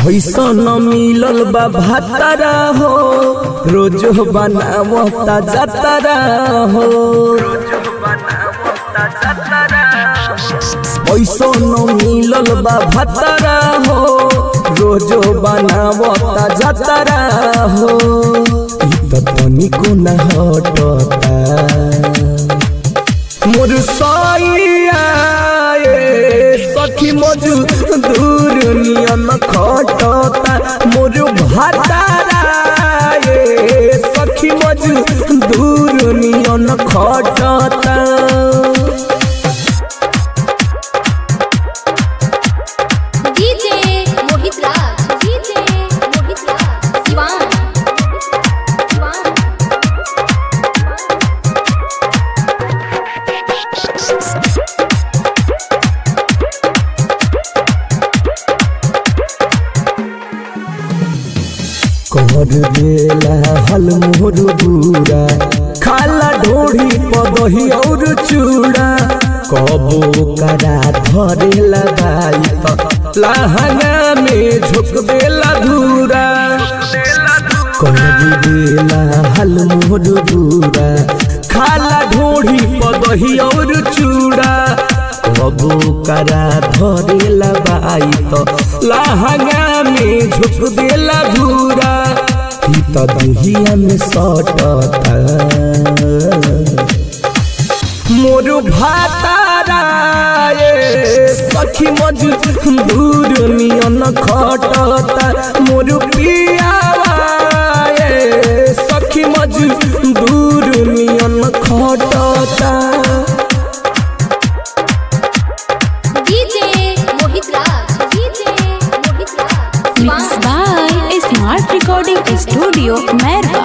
ऐसन मिलल बा भातारा हो रोज बनावता जातारा हो ऐसन मिलल बा भातारा हो रोज बनावता जातारा हो इ त तनिको न हटता मोर सैया ए सखी मजू दूर नियन खटता मोर भातारा ए सखी मजू दूर नियन खटता डीजे मोहित राज डीजे मोहित राज शिवान शिवान कर देला हल मोर बुरा खाला ढोढ़ी पदही और चूड़ा कबो करा धरेला बाई त लहंगा में झुक देला धूरा कर देला हल मोर बुरा खाला ढोढ़ी पदही और चूड़ा कबो करा धरेला बाई त लहंगा में झुक देला धूरा ही त दुहिया में सटता मोर भातारा ए सखी मजू दूर नियन खटता मोर पियावा ए सखी मजू दूर नियन खटता DJ Mohit Raj DJ Mohit Raj Mixed Siwan by Smart Recording Studio, Merwa.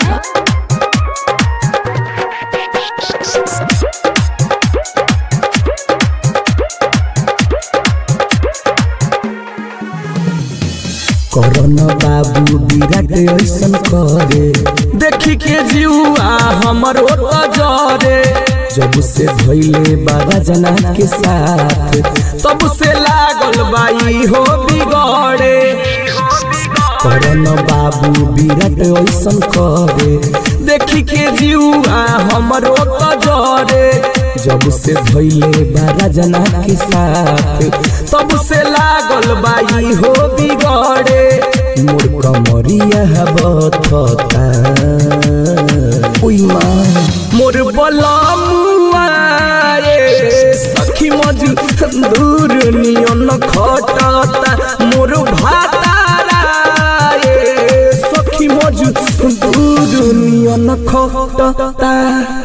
Karan बाबू विराट ऐसन करे देखी के जीवा हमर ओत जरे जब से भइले बाबा जना के साथ तब से लागल बाई हो बिगड़े करन बाबू विराट ऐसन करे देखी के जीवा हमर ओत जरे जब से भइले बाबा जना के साथ तब से लागल बाई हो बिगड़े मोर कमरिया बथता ओइ माँ मोर बलमुआ ए सखी मजू दूर नियन खटता मोर भातारा ए सखी मजू दूर नियन खटता